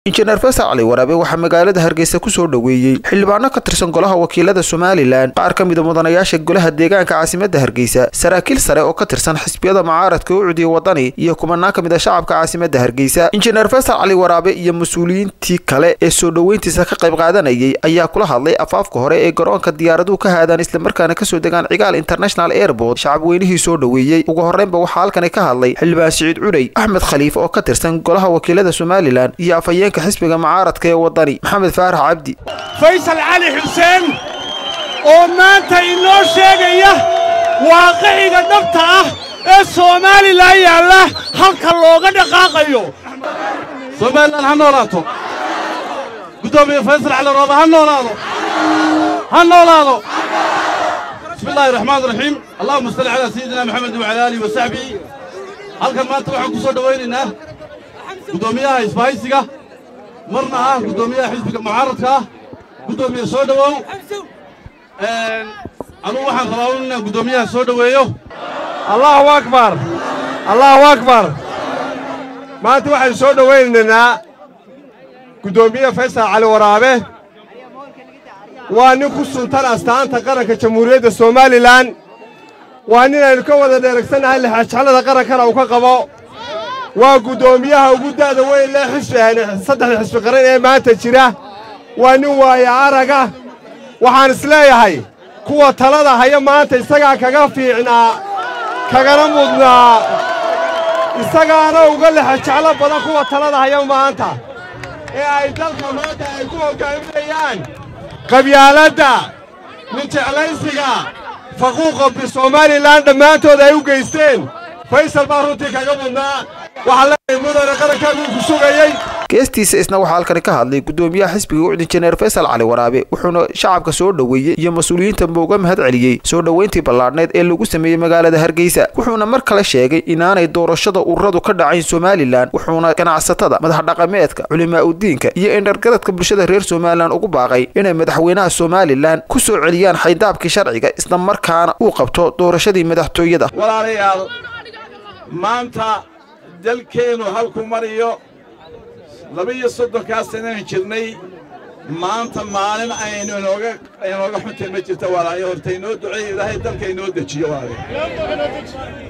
injineer faysal cali waraabe waxaa magaalada hargeysa ku soo dhoweeyey xildhibaano ka tirsan golaha wakiilada somalilan qaar ka mida mudanayaasha golaha deegaanka caasimada hargeysa saraakiil sare oo ka tirsan xisbiyada mucaaradka u cudiya wadani iyo kumanaan ka mid a shacabka caasimada hargeysa injineer faysal cali waraabe iyo mas-uuliyiintii kale ee soo dhoweyntiisa ka qayb qaadanayay ayaa kula hadlay afaafka hore ee garoonka diyaaraduhu ka haadaan islamarkaana kasoo degaan cigaal international airport shacabweynihii soo dhoweeyey ugu horreynba waxaa halkani ka hadlay xildhibaan siciid cudey axmed khaliif oo ka tirsan golaha wakiilada somalilan iyo afhayeen xisbiga mucaaradka ee wadani maxamed faarax cabdi faysal cali xuseen oo maanta inoo sheegaya waaqiciga dhabta ah ee soomaalilan yaalla halka looga dhaqaaqayo somalilan ha noolaato guddoomiye faysal cali rooba ha noolaado ha noolaado bismi illaahi raxmaan raxiim allahuma salli calaa sayidina maxamed wacala aalihi wasaxbihi halkan maanta waxaan ku soo dhowaynaynaa guddoomiyaha isbahaysiga marna ah guddoomiyaha xisbiga mucaaradka ah guddoomiye soo dhowow anugu waxaan rabaa inaan guddoomiyaha soo dhoweeyo allahu akbar allahu akbar maanta waxaan soo dhowaynaynaa guddoomiye faysal cali waraabe waa nin ku suntan astaanta qaranka jamhuuriyadda somalilan waa nin aynu ka wada dheeragsannahay lexajeclada qarankana uu ka qabo waa guddoomiyaha ugu da'da weyn lee xisbi saddexda xisbi qaran ee maanta jira waa nin waaya araga waxaan isleeyahay kuwa talada haya maanta isagaa kaga fiicnaa kagana mudnaa isagaana uga lexa jeclo badan kuwa talada haya maanta ee ay dalka maanta ay ku hoggaaminayaan qabyaaladda nin jeclaysiga faquuqa bisomalilan dhammaantood ay u geysteen faysal baa runtii kaga mudnaa waxaa leeyahay mudane qarankaaguu ku sugayey geestiisa isna waxaa halkani ka hadlay guddoomiyaha xisbiga ucud injineer faysal cali waraabe wuxuuna shacabka soo dhoweeyey iyo mas-uuliyiintanba uga mahad celiyey soo dhoweyntii ballaadhneed ee lagu sameeyey magaalada hargeysa wuxuuna mar kale sheegay inaanay doorashada ururadu ka dhacayn somalilan wuxuuna ganacsatada madaxdhaqameedka culimaa udiinka iyo indhargaradka bulshada reer somalilan ugu baaqay inay madaxweynaha somalilan ku soo celiyaan xaydaabkii sharciga isla markaana uu qabto doorashadii madaxtooyada walaalayaal maanta dalkeennu halku mariyo laba-iyo soddonkaa sanaan jirnay maanta maalin aynu inooga inooga xuntay ma jirta walaayo horta inoo duceeyo ilaahay dalka inoo dejiyo walaalayaal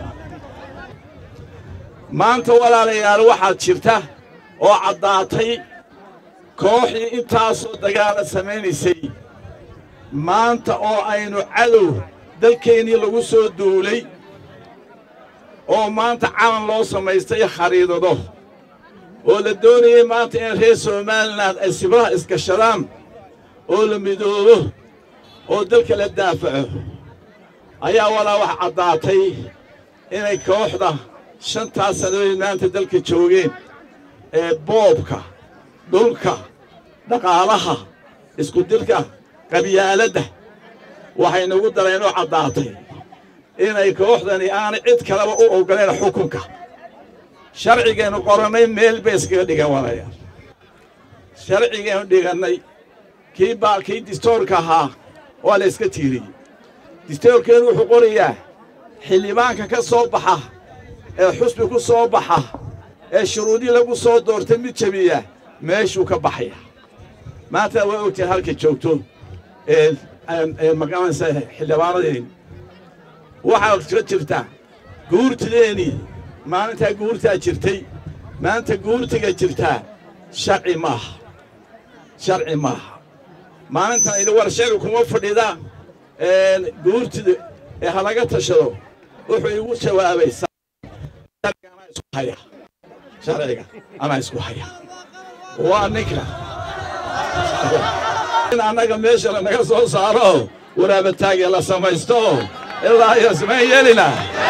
maanta walaalayaal waxaad jirta oo caddaatay kooxii intaasoo dagaala samaynaysay maanta oo aynu cadow dalkeennii lagu soo duulay oo maanta calan loo samaystay khariidado oo la doonayay maanta in reer somalilan ay sibraha iskashadaan oo la midoobo oo dalka la daafaco ayaa walaa wax caddaatay inay kooxda shantaas sannadood maanta dalka joogeen ee boobka dhulka dhaqaalaha iskudirka qabyaaladda waxay nagu dareen oo caddaatay inay kooxdani aanay cid kaleba u oggolayn xukunka sharcigeennu qorannay meel bay iskaga dhigan walayaal sharcigeennu dhigannay kii baa kii distoorka ahaa waa la yska tiiriyey distoorkeennu wuxuu qorayaa xildhibaanka ka soo baxa ee xusbi ku soo baxa ee shuruudii lagu soo doortay mid jabiya meeshuu ka baxaya maanta waa ogtahay halka joogto ee magaranaysa xildhibaanadeen waxaad ka jirtaa guurtideennii maalintaa guurtaa jirtay maanta guurtiga jirtaa sharci maaha sharci maaha maalintan idhi war sheega kuma fadhida guurtida ee halaga tashado wuxuu igu jawaabay sharciga anaa isku haya waa ninka in annaga meesha lanaga soo saaro waraabataagee la samaysto ilaa iyo samayn yeelina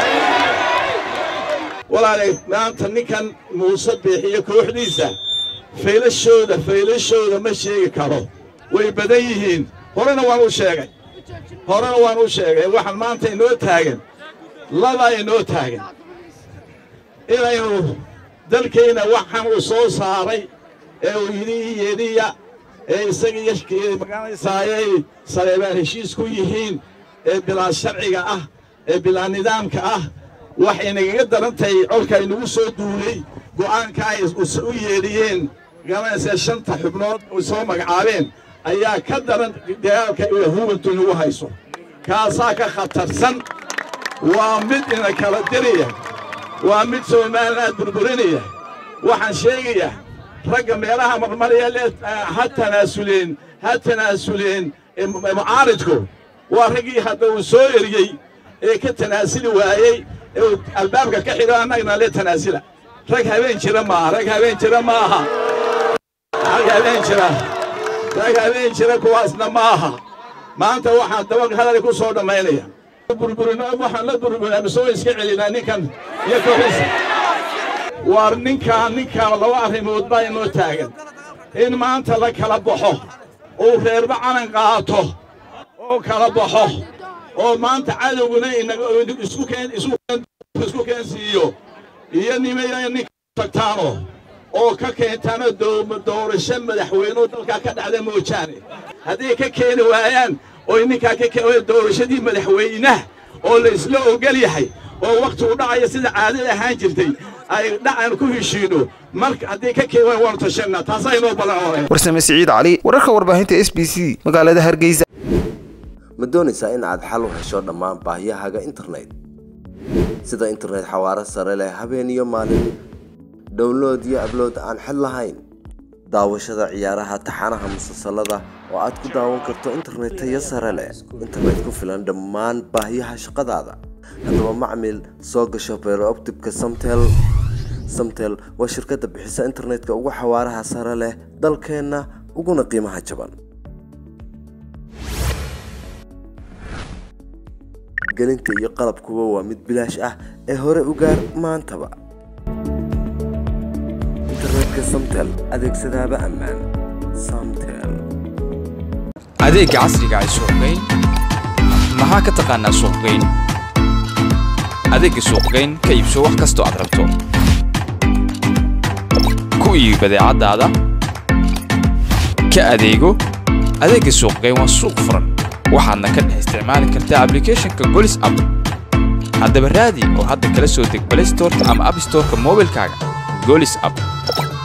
walaalay maanta ninkan muuse biixiyo kooxdiisa faylashooda faylashooda ma sheegi karo way badan yihiin horena waan u sheegay horena waan u sheegay waxaan maanta inoo taagan laba inoo taagan inaynu dalkayna waxaan uu soo saaray ee uu yidhi yediya ee isagiiyo magaranaysaayay saleebaan heshiis ku yihiin ee bilaa sharciga ah ee bilaa nidaamka ah waxay nagaga daran tahay colka aynagu soo duulay go'aanka ay u yeedhiyeen garanaysa shanta xubnood oo soo magacaabeen ayaa ka daran dagaalka iyo hubantu nagu hayso kaasaa ka khatarsan waa mid ina kala diraya waa mid somaliland burburinaya waxaan sheegayaa ragga meelaha marmaraya le ha tanaasuleen ha tanaasuleen mucaaridku waa raggii hadda uu soo eriyey ee ka tanaasuli waayey ee uu albaabka ka xidho annagna le tanaasula rag habeen jira maaha rag habeen jira maaha rag habeen jira rag habeen jira kuwaasna maaha maanta waxaan daba hadal ku soo dhammaynaya burburino waxaan la burburinaa misoo iska celinaa ninkan iyo kooxisa waar ninkaa ninkaa laba arrimood baa inoo taagan in maanta la kala baxo uu reerba calan qaato oo kala baxo oo maanta cadowguna isku keensiiyo iyo nimaya ninka tagtaano oo ka keentaano doorasho madaxweyneo dalkaa ka dhacda moojaane hadday ka keeni waayaan oy ninkaa ka doorashadii madaxweynaha oo la isla ogol yahay oo wakhti u dhacaya sida caadada ahaan jirtay ay dhacan ku heshiino marka haddii ka keeni waayaan waanu tashanaa taasaa inoo ballan warsame siciid cali wararka warbaahinta s b c magaalada hargeysa ma doonaysaa in aad xal u hesho dhammaan baahiyahaaga internet sida internet xawaaro sare leh habeen iyo maalin download iyo ablood aan xid lahayn daawashada ciyaaraha taxanaha musalsalada oo aad ku daawan karto internet tayo sare leh internet ku filan dhammaan baahiyaha shaqadaada haddaba macmil soo gasho beerooptibka samtel samtel waa shirkadda bixisa internetka ugu xawaaraha sare leh dalkeenna uguna qiimaha jaban gelinta iyo qalabkuba waa mid bilaash ah ee hore u gaar maantaba internetka samtel adeegsadaaba ammaan samtel adeegga casriga ay suuqgeyn maxaa ka taqaanaa suuqgeyn adeegga suuqgeyn ka iibso wax kastoo aad rabto ku iibi badeecadaada ka adeego adeegga suuqgeyn waa suuq furan waxaadna ka dhex isticmaali kartaa ablicathonka golis app haddaba raadi oo hadda kala soo deg balay storeka ama app storeka moobilkaaga golis app